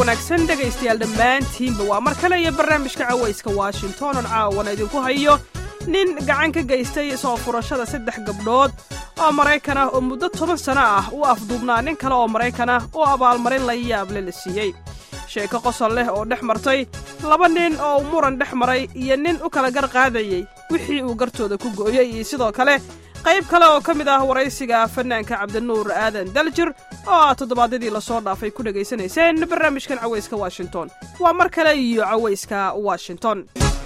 wanaagsan dhegaystayaal dhammaantiinba waa mar kale iyo barnaamijka cawayska washington on caawana idinku hayo nin gacan ka geystay soo furashada saddex gabdhood oo maraykan ah oo muddo toban sano ah u afduubnaa nin kale oo maraykan ah oo abaalmarin la yaable la siiyey sheeko qosol leh oo dhex martay laba nin oo uu muran dhex maray iyo nin u kala gar qaadayey wixii uu gartooda ku gooyey iyo sidoo kale qayb kale oo ka mid ah waraysiga fanaanka cabdinuur aadan daljir oo aad toddobaadyadii lasoo dhaafay ku dhegaysanayseen barnaamijkan cawayska washington waa mar kale iyo cawayska washington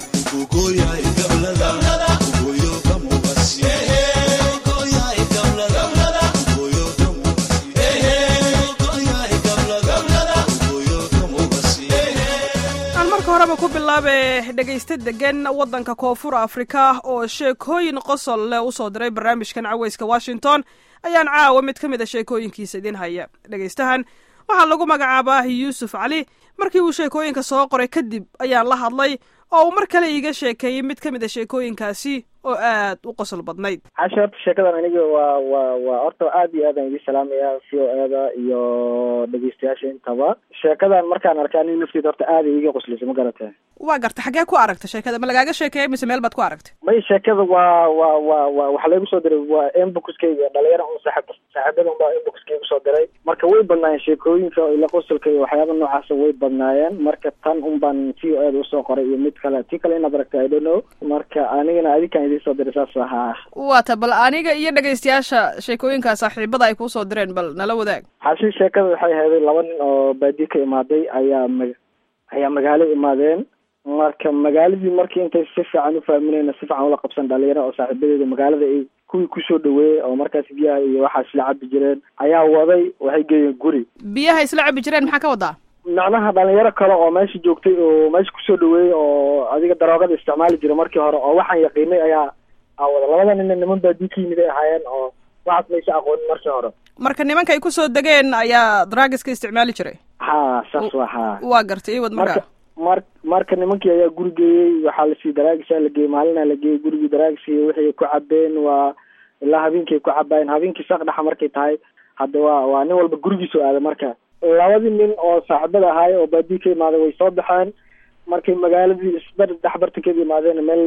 aan marka horeba ku bilaabe dhegaysta degan waddanka koonfur afrika oo sheekooyin qosol leh u soo diray barnaamijkan cawayska washington ayaan caawa mid ka mid a sheekooyinkiisa idin haya dhegaystahan waxaa lagu magacaabaa yuusuf cali markii uu sheekooyinka soo qoray kadib ayaan la hadlay oo uu mar kale iiga sheekeeyey mid ka mid a sheekooyinkaasi oo aad u qosol badnayd xashi horta sheekadan aniga waa waa waa horta aad iyo aad aan idin salaamaya v o eda iyo dhegeystayaasha intaba sheekadan markaan arkay aniga nafteeda horta aad ay iga qoslaysa ma garatay waa garta xaggee ku aragta sheekada ma lagaaga sheekeeyay mise meel baad ku aragtay may sheekada waa waa waa waa waxaa laygu soo diray waa emboxkayga dhalinyaro un saaxib saaxiibada un baa emboxkaygu soo diray marka way badnaayeen sheekooyinka ila qosolka iyo waxyaaba noocaasa way badnaayeen marka tan un baan v o eda usoo qoray iyo mid kale tii kale inaad aragta i don't know marka anigana adikaan idiin soo diray saas ahaa waata bal aniga iyo dhegaystayaasha sheekooyinkaa saaxiibada ay kuu soo direen bal nala wadaag xashi sheekada waxay ahaday laba nin oo baadiye ka imaaday ayaa ma ayaa magaalo imaadeen marka magaaladii markii intay si fiican ufahminayna si fiican ula qabsan dhalinyaro oo saaxiibadeeda magaalada ay kuwii kusoo dhaweeyey oo markaas biyaha iyo waxaa isla cabi jireen ayaa waday waxay geeyeen guri biyaha isla cabi jireen maxaa ka wadaa macnaha dhalinyaro kale oo meesha joogtay oo meesha kusoo dhaweeyey oo adiga daroogada isticmaali jiray markii hore oo waxaan yaqiinay ayaa awada labada nina niman baadii ka yimid ay ahaayeen oo waxaas maysa aqoonin markii hore marka nimanka ay kusoo degeen ayaa draagiska isticmaali jiray ha saas waa ha waa gartay iwad marka markaa mar marka nimankii ayaa guri geeyey waxaa lasii daraagisa la geeyey maalina la geeyey gurigii daraagisi wixii ku cabeen waa ilaa habeenkii ay ku cabaayeen habeenkii saq dhexa markay tahay hadda waa waa nin walba gurigiisu aaday marka labadii nin oo saaxiibada ahaay oo baadii ka imaaday way soo baxeen markay magaaladii isbar dhex bartankeeda imaadeen meel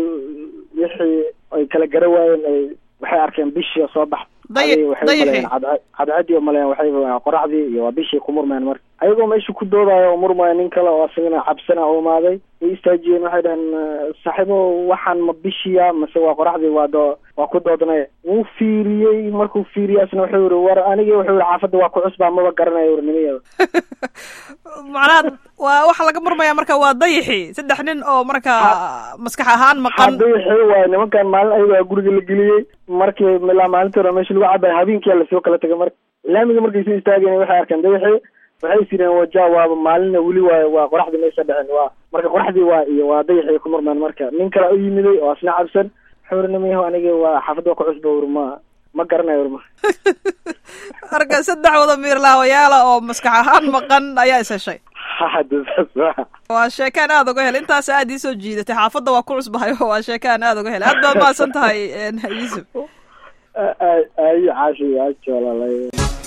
wixii ay kala gara waayeen ay waxay arkeen bishii oo soo bax Dayi- dayixii. cadcadi oo maleyn waxay qoraxdii iyo waa bishii ku murmeen marka ayagoo meesha ku doodaayo oo murmaya nin kale oo asagana cabsana u imaaday way istaajiyeen waxay dhaheen saaxiibo waxaan ma bishiya mase waa qoraxdii waa doo waa ku doodnay wuu fiiriyey markuu fiiriyey asna wuxuu yihi war anigi wuxuu yihi xaafadda waa ku cusbaa maba garanayo war nimayeeda macnaha waa waxaa laga murmayaa marka waa dayixii saddex nin oo markaa maskax ahaan maqan hadayxi waayo nimankan maalin ayagaa guriga la geliyey markii ilaa maalintii hore meesha lagu cabay habeenkia lasoo kala tegay marka laamiga markay soo istaageen waxay arkeen dayaxi waxay sireen waja waaba maalinna weli waayo waa qoraxdii maysa dhicin waa marka qoraxdii waa iyo waa dayaxi ku murmeen marka nin kale u yimiday oo asna cabsan wuxuu uri nimayahu aniga waa xaafadda waa ku cusba ur ma ma garanayo ur ma marka saddex wada miirlaawayaala oo maskax ahaan maqan ayaa is heshay hada saas waa waa sheekaan aad uga helay intaas aad ii soo jiidatay xaafadda waa ku cusbahay oo waa sheekaan aad uga helay aad baad mahadsan tahay yuusuf ay caashi caashi walaalay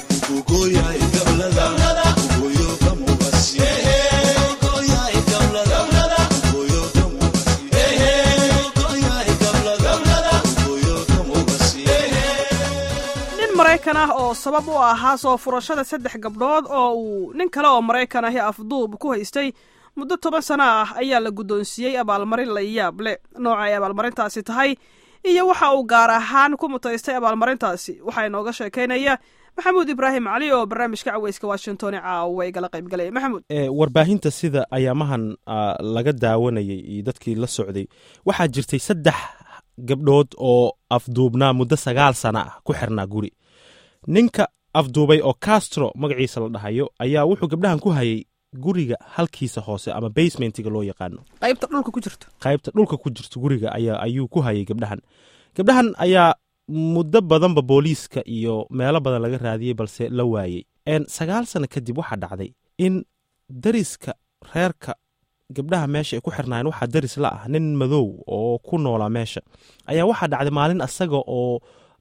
nin maraykan ah oo sabab u ahaa soo furashada saddex gabdhood oo uu nin kale oo maraykan ahi afduub ku haystay muddo toban sano ah ayaa la guddoonsiiyey abaalmarin la yaab le nooca ay abaalmarintaasi tahay iyo waxa uu gaar ahaan ku mutaystay abaalmarintaasi waxaa inooga sheekaynaya maxamuud ibraahim cali oo barnaamijka caweyska washington ee caawa igala qaybgalaya maxamuud e warbaahinta sida ayaamahan ah, laga daawanayay iyo dadkii la socday waxaa jirtay saddex gabdhood oo afduubnaa muddo sagaal sana ah ku xirnaa guri ninka afduubay oo castro magaciisa la dhahayo ayaa wuxuu gabdhahan ku hayay guriga halkiisa hoose ama basementiga loo yaqaano qaybta dhulka ku jirto qaybta dhulka ku jirta guriga ayaa ayuu ku hayay gabdhahan gabdhahan ayaa muddo badanba booliiska iyo meelo badan laga raadiyey balse la waayey En sagaal sano kadib waxaa dhacday in dariska reerka gabdhaha meesha ay ku xirnaayeen waxaa daris la ah nin madow oo ku noolaa meesha ayaa waxaa dhacday maalin asaga oo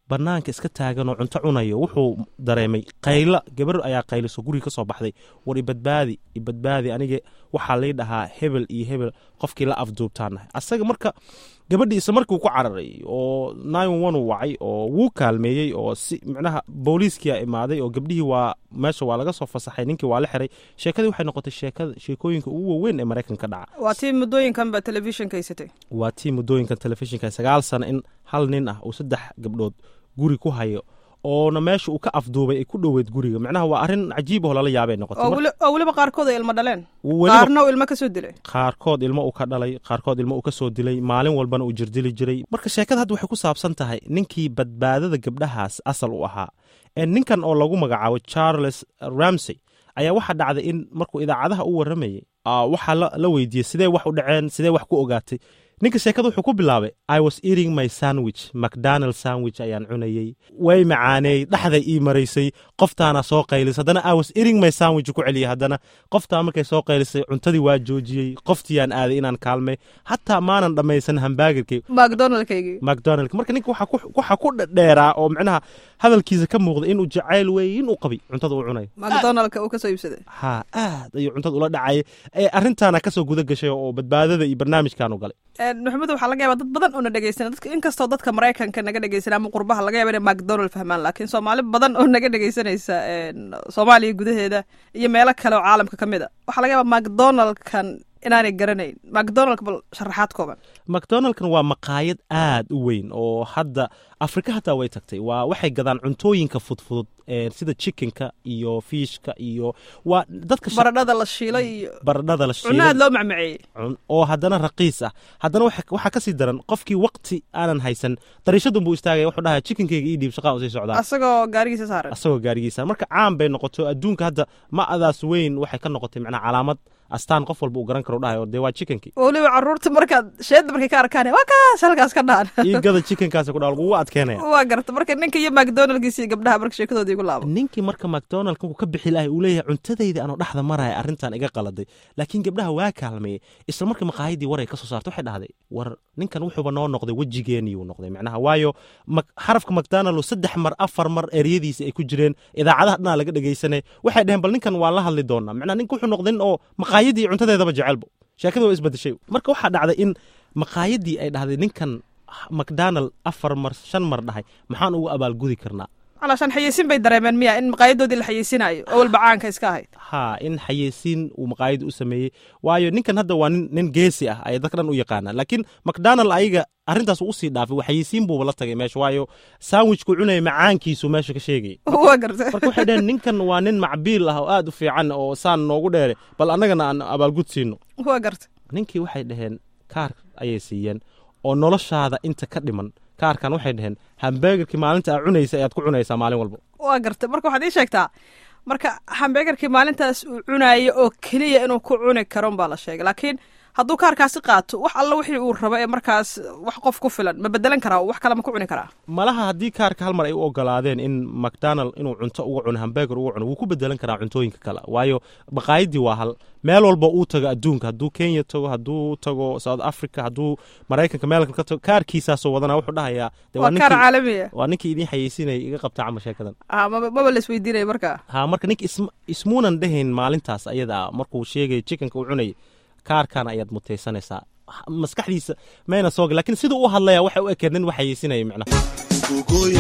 banaanka iska taagan oo cunto cunayo wuxuu dareemay qayla gabar ayaa qayliso guriga ka soo baxday war ibadbaadi ibadbaadi aniga waxaa lii dhahaa hebel iyo hebel qofkii la afduubtaanahay asaga marka gabadhii isla markii uu ku cararay oo nine uu wacay oo wuu kaalmeeyey oo si micnaha booliiskia imaaday oo gabdhihii waa meesha waa laga soo fasaxay ninkii waa la xiray sheekadii waxay noqotay sheekada sheekooyinka ugu waaweyn ee maraykanka dhaca waa tii muddooyinkan ba telefishinka haysatay waa tii muddooyinkan telefishinka sagaal sano in hal nin ah uu saddex gabdhood guri ku hayo oona meesha uu ka afduubay ay ku dhoweed guriga macnaha waa arrin cajiib oo lala yaabay noqotay oo weli- oo weliba qaarkood ay ilmo dhaleen weliba qaarna uu ilmo ka soo dilay qaarkood ilmo uu ka dhalay qaarkood ilmo uu ka soo dilay maalin walbana uu jirdili jiray marka sheekada hadda waxay ku saabsan tahay ninkii badbaadada gabdhahaas asal u ahaa ee ninkan oo lagu magacaabo charles ramsey ayaa waxaa dhacday in markuu idaacadaha u waramayay aa waxaa la la weydiiyey sidee wax u dhaceen sidee wax ku ogaatay ninka sheekada wuxuu ku bilaabay i was eating my sandwich macdonald sandwich ayaan cunayey way macaaneey dhexday ii maraysay qoftaana soo qaylisay haddana i was eating my sandwich ku celiyay haddana qoftaa markay soo qaylisay cuntadii waa joojiyey qoftiiyaan aaday inaan kaalmay hataa maanan dhammaysan hambaagarkay macdonaldkaygii macdonald marka ninka waxaa ku- waxaa ku dheeraa oo micnaha hadalkiisa ka muuqda inuu jacayl weeye inuu qabay cuntada uu cunayo macdonaldka uu ka soo iibsaday ha aad ayuu cuntada ula dhacayay ee arrintaana kasoo guda gashay oo badbaadada iyo barnaamijkaanu galay maxamed waxaa laga yaabaa dad badan oo na dhegeysana dadka inkastoo dadka maraykanka naga dhegeysana ama qurbaha laga yaaba inay macdonald fahmaan laakiin soomaali badan oo naga dhegeysanaysa een, soomaaliya gudaheeda iyo meelo kale oo caalamka ka mid a waxaa laga yaabaa macdonaldkan inaanay garanayn macdonaldka bal sharaxaad kooban macdonaldkan waa maqaayad aad u weyn oo hadda afrika hataa way tagtay waa waxay gadaan cuntooyinka fudfudud ee sida chickenka iyo fiishka iyo waa dadka sha- baradhada la shiilay iyo baradhada la cunno aad shiilay loo macmaceeyey cun- oo haddana raqiis ah haddana waxa- waxaa kasii daran qofkii waqti aanan haysan dariishadun buu istaagaya wuxuu dhahaa chickenkayga ii dhiib shaqaan usii socdaa asagoo gaarigiisa saaran asagoo gaarigiisa marka caan bay noqoto adduunka hadda ma-adaas weyn waxay ka noqotay macnaa calaamad astaan qof walba uu garan karo dhahayo dee waa chickenkii weliba caruurta markaad sheedda markay ka arkaan waa kaas halkaas ka dhaan ii gada chickenkaasi ku dhaa lagugu adkeenaya waa garta marka ninka iyo macdonaldkiisa iyo gabdhaha marka sheekadoodii igu laabo ninkii marka macdonald uu ka bixi lahay uu leeyahay cuntadayda anoo dhexda maraya arrintan iga qaladay laakiin gabdhaha waa kaalmeeyey isla markii maqaayadii waray ka soo saartay waxay dhahday war ninkan wuxuuba noo noqday wejigeeniyuu noqday macnaha waayo Mac- xarafka macdonald oo saddex mar afar mar eryadiisa ay ku jireen idaacadaha dhanaa laga dhegaysanay waxay dhaheen bal ninkan waan la hadli doonaa macnaha ninka wuxuu noqday nin oo maqaayadii iyo cuntadeedaba jecelbo sheekada waa isbedeshay marka waxaa dhacday in maqaayadii ay dhahday ninkan macdonald afar mar shan mar dhahay maxaan ugu abaalgudi karnaa calaashaan xayeysin bay dareemeen miya in maqaayadoodii la xayeysinaayo oo walba caanka iska ahayd ha in xayeysiin uu maqaayada u sameeyey waayo ninkan hadda waa nin, nin geesi ah ay dadka dhan u yaqaanaan laakiin macdonald ayaga arrintaas uu usii dhaafay waa xayeysiin buuba la tagay meesha waayo sandwichku cunaya macaankiisu meesha ka sheegayay waa garta marka waxay dhaheen ninkan waa nin macbiil ah oo aad u fiican oo saan noogu dheere bal annagana aan abaalgud siino waa garta ninkii waxay dhaheen kaar ayay siiyeen oo noloshaada inta ka dhiman kaarkan waxay dhaheen hambeegarkii maalinta aa cunaysa ayaad ku cunaysaa maalin walba waa garta marka waxaad ii sheegtaa marka hambeegarkii maalintaas uu cunayo oo keliya inuu ku cuni karo baa la sheegay laakiin hadduu kaarkaasi qaato wax alla wixii uu rabo ee markaas wax qof ku filan ma bedelan karaa wax kale ma ku cuni karaa malaha haddii kaarka hal mar ay u ogolaadeen in macdonald inuu cunto uga cuno hambeegar uga cuno wuu ku bedelan karaa cuntooyinka kale waayo maqaayadii waa hal meel walba uu tago adduunka hadduu kenya tago hadduu tago south africa hadduu maraykanka meel kale ka tago kaarkiisaasoo wadana wuxuu dhahayaa dee waa kaar ninkii- caalamiya waa ninkii idiin xayeysinaya iga qabta camal sheekadan ah maba maba la isweydiinaya marka ha marka ninka ism- ismuunan dhehayn maalintaas ayada ah markuu sheegay chickenka uu cunayay kaarkan ayaad mutaysanaysaa maskaxdiisa mayna soo gal lakin siduu u hadlaya waxay u ekeed nin wax xayeysinaya micnaha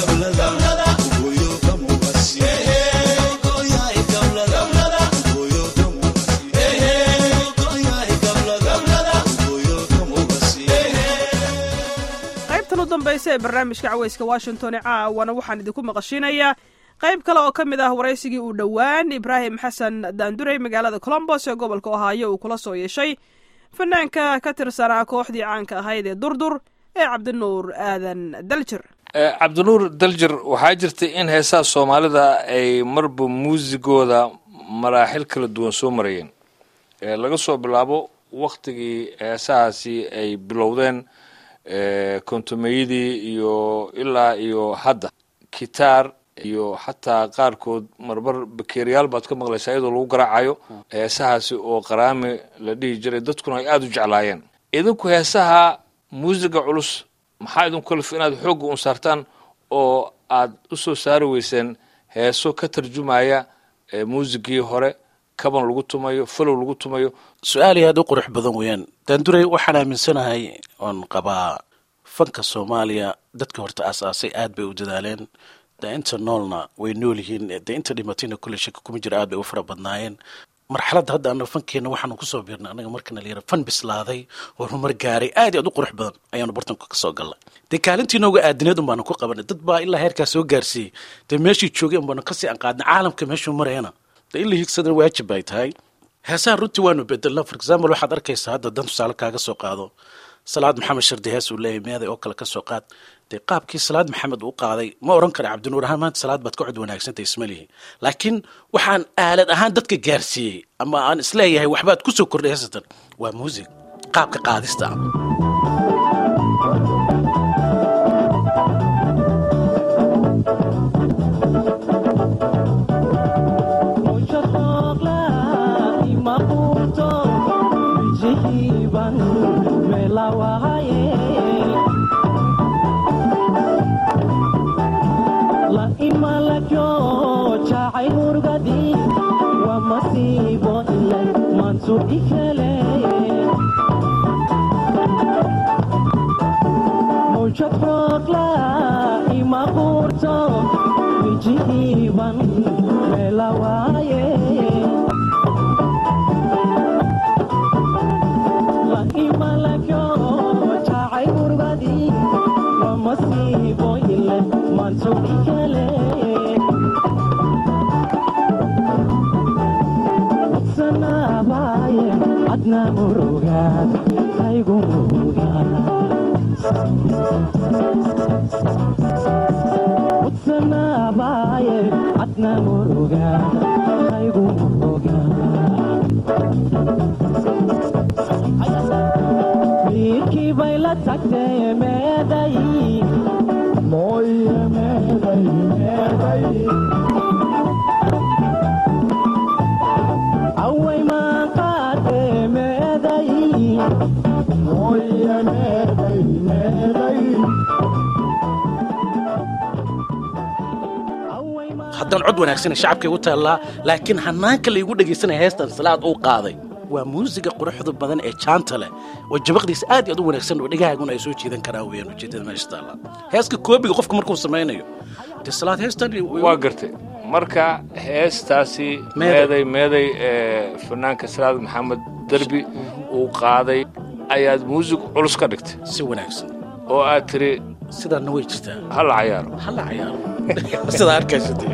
qaybtan u dambaysa ee barnaamijka caweyska washington ee caawana waxaan idinku maqashinayaa qayb kale oo ka mid ah waraysigii uu dhowaan ibraahim xasan daanduray magaalada colombos ee gobolka ohaayo uu kula soo yeeshay fanaanka ka tirsanaa kooxdii caanka ahayd ee durdur ee cabdinuur aadan daljir Eh, cabdinuur daljir waxaa jirta in heesaha soomaalida ay marba muusigooda maraaxil kala duwan soo marayeen Eh, laga soo bilaabo waktigii heesahaasi ay bilowdeen eh, kontomeyadii iyo ilaa iyo hadda kitaar iyo xataa qaarkood marmar bakeeriyaal baad ka maqlaysaa iyadoo lagu garaacayo heesahaasi oo qaraami la dhihi jiray dadkuna ay aada u jeclaayeen idinku heesaha muusiga culus maxaa idinku kalif inaad xoogga un saartaan oo aad u soo saari weyseen heeso ka tarjumaya muusigii hore kaban lagu tumayo falow lagu tumayo su-aal aad u qurux badan weeyaan daanduray waxaan aaminsanahay oon qabaa fanka soomaaliya dadka horta aasaasay aad bay u dadaaleen dee inta noolna way nool yihiin dee inta dhimatayna kulle shaki kuma jira aad bay u fara badnaayeen marxaladda hadda anaga fankeena waxaanu kusoo biirnay annaga markana layara fan bislaaday horumar gaaray aad iyo aad u qurux badan ayaanu bartanka ka soo galnay dee kaalintii nooga aadineed un baanu ku qabanay dad baa ilaa heerkaa soo gaarsiiyey dee meeshii joogay un baanu kasii anqaadnay caalamka meeshuu marayana dee in la higsadana waajib bay tahay heesaha runtii waanu bedelna for example waxaad arkaysaa hadda dan tusaale kaaga soo qaado salaad maxamed shardi hees uu leeyahay meeday oo kale ka soo qaad dee qaabkii salaad maxamed uu qaaday ma oran kara cabdinuur ahaan maanta salaad baad ka cod wanaagsantay ismalihi laakiin waxaan aalad ahaan dadka gaarsiiyey ama aan isleeyahay waxbaad ku soo kordhay heesatan waa muusig qaabka qaadista haddaan cod wanaagsana shacabkay u taallaa laakiin hanaanka laygu dhegaysanaya heestan salaad uu qaaday waa muusiga quruxda badan ee jaanta leh oo jabaqdiisa aad iyo aad u wanaagsan oo dhagahaaguna ay soo jiidan karaan weeyaan ujeedada meesha taalla heeska koobiga qofka markuu samaynayo dee salaad heestan waa gartay marka heestaasi meeday meeday fanaanka salaad maxamed derbi uu qaaday ayaad muusig culus ka dhigtay si wanaagsan oo aad tiri sidaana way jirtaa hala cayaaro hala cayaaro sidaa arkaysatay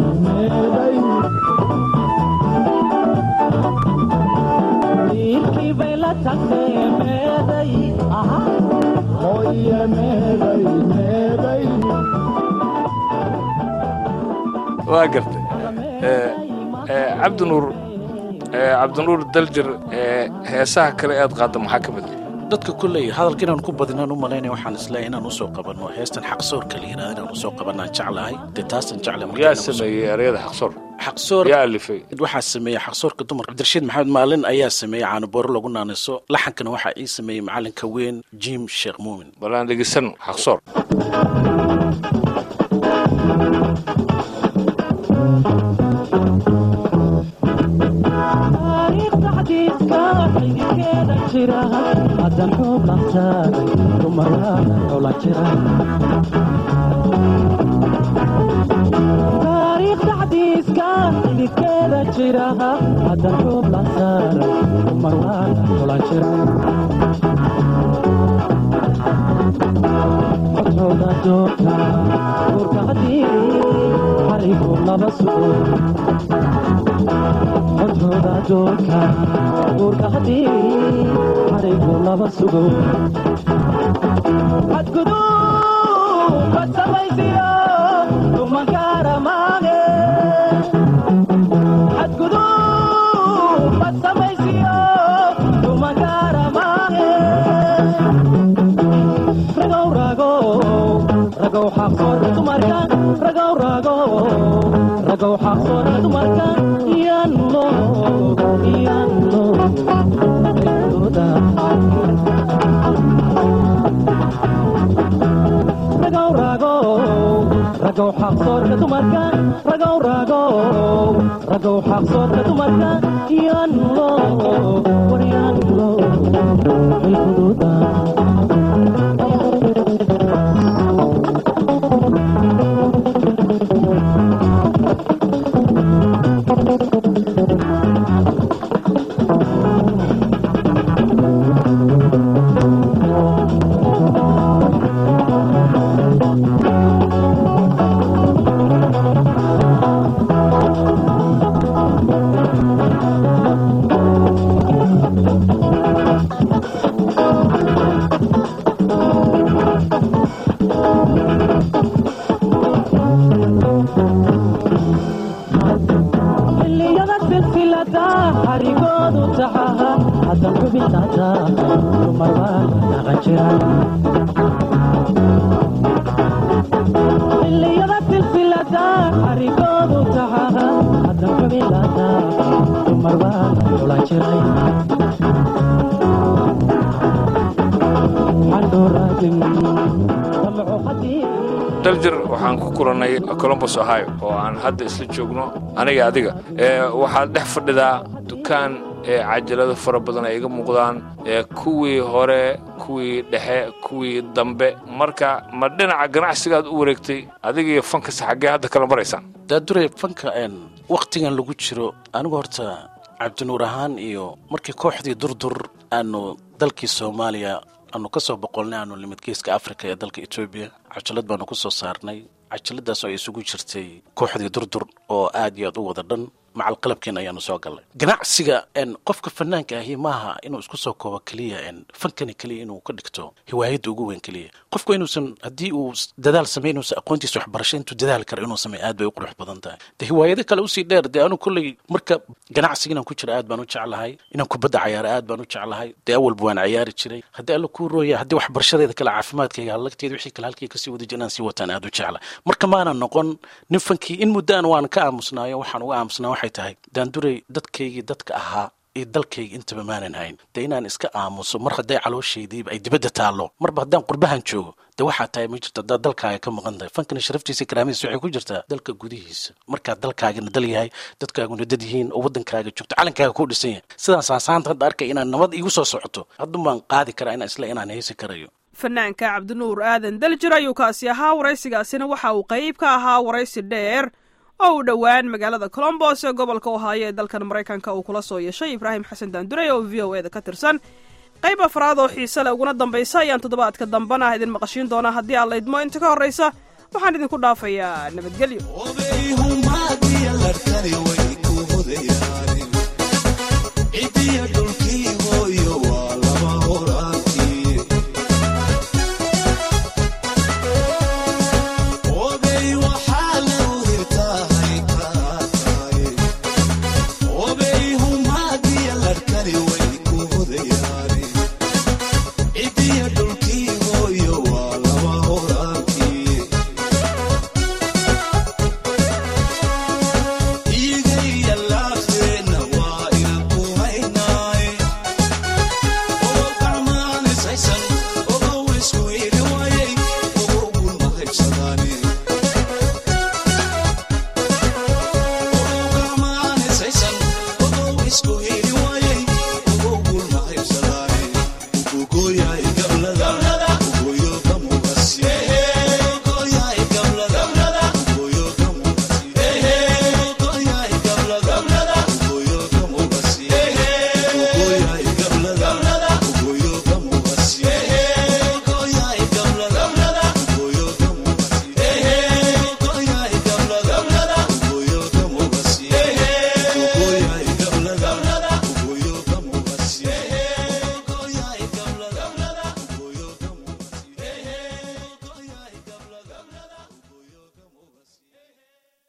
Irki bay la tagtay meeday hooye meeday meeday waa gartay cabdinuur cabdinuur daljir heesaha kale aad qaadda maxaa ka mid dadka kulley hadalka inaan ku badinaan u malaynaya waxaan isleeyahay inaan usoo qabanno heestan xaqsoorka la yidhahda inaan usoo qabanaan jeclahay dee taasan jecla yaa sameeyey ereyada xaqsoor xaqsoor yaa alifay waxaa sameeyey xaqsoorka dumar cabdirashiid maxamed maalin ayaa sameeyey caanobooro lagu naaniso laxankana waxaa ii sameeyey macalinka weyn jim sheekh muumin bal aan dhegeysano xaqsoor taariikhda xadiiska xilligeeda jira haddan xuub lantaaday dumaryaana xula jira taariikhda xadiiska xilligeeda jira haddan xuub lantaaday dumaryaana xula jira codhooda doorta guurka haddii xarigu laba sugo codhooda doorka guurka haddii xarigu laba sugo xadgudub ka samaysiyo dumankaara maage xadgudub ka samaysiyo dumankaara maage ragow ragow ragow xaqsoorka dumarka ragow ragow ragow xaqsoorka dumarka iyanlo iyanlo xilkooda ragow ragow ragow xaqsoorka dumarka ragow ragow ragow xaqsoorka dumarka iyanlo waryanlo xilkooda xilliyada silsilada xarigoodu taxaha haddan xubintaata dumarbaana dhaqan jira xilliyada silsilada xarigoodu taxaha haddan xubintaata dumarbaana xulan jiray xandhooraadin damaco hadii daljir waxaan ku kulannay colombos ohio oo aan hadda isla joogno aniga adiga waxaad dhex fadhidaa dukaan ee cajalado fara badan ay iga muuqdaan ee kuwii hore kuwii dhexe kuwii dambe marka ma dhinaca ganacsigaad u wareegtay adigiiyo fankasa xaggee hadda kala maraysaan daadure fanka een wakhtigan lagu jiro anigu horta cabdinuur ahaan iyo markii kooxdii durdur aanu dalkii soomaaliya aanu ka soo boqolnay aanu limid geeska afrika ee dalka etoobiya cajalad baanu ku soo saarnay cajaladaas oo ay isugu jirtay kooxdii durdur oo aad iyo aad u wada dhan macal qalabkeen ayaanu soo gallay ganacsiga n qofka fanaanka ahi maaha inuu isku soo koobo keliya n fankani keliya inuu ka dhigto hiwaayadda ugu weyn keliya qofku inuusan haddii uu dadaal samey inuusan aqoontiisa waxbarasho intuu dadaal karo inuu sameey aad bay u qurux badan tahay de hiwaayado kale usii dheer dee anu kolley marka ganacsiga inaan ku jira aad baan u jeclahay inaan kubadda cayaara aad baan u jeclahay dee awalba waan cayaari jiray haddii alla kuu rooya haddii waxbarashadeeda kale caafimaadkayga halagteeda wixii kale halkii kasii wada jira inaan sii wataan aad u jecla marka maanan noqon nin fankii in muddaan waan ka aamusnaayo waxaan uga aamusnaa waxay tahay daanduray dadkaygii dadka ahaa iyo dalkayga intaba maanan hayn dee inaan iska aamuso mar hadday calooshaydiiba ay dibadda taallo marba haddaan qurbahan joogo dee waxaa tahay ma jirto haddaad dalkaaga ka maqan tahay fankana sharaftiisa karaamadiisa waxay ku jirtaa dalka gudihiisa markaad dalkaagana dal yahay dadkaaguna dad yihiin oo waddankaaga joogto calankaaga ku dhisan yahay sidaas aansaanta hadda arkay inaan nabad igu soo socoto haddun baan qaadi karaa inaan isle inaan heesi karayo fanaanka cabdinuur aadan daljir ayuu kaasi ahaa waraysigaasina waxa uu qayb ka ahaa waraysi dheer oo uu dhowaan magaalada colombos ee gobolka ohaayo ee dalkan maraykanka uu kula soo yeeshay ibraahim xasan daandurey oo v o e da ka tirsan qayb afraad oo xiise leh uguna dambaysa ayaan toddobaadka dambana idin maqashiin doonaa haddii aad laydmo inta ka horraysa waxaan idinku dhaafayaa nabadgelyo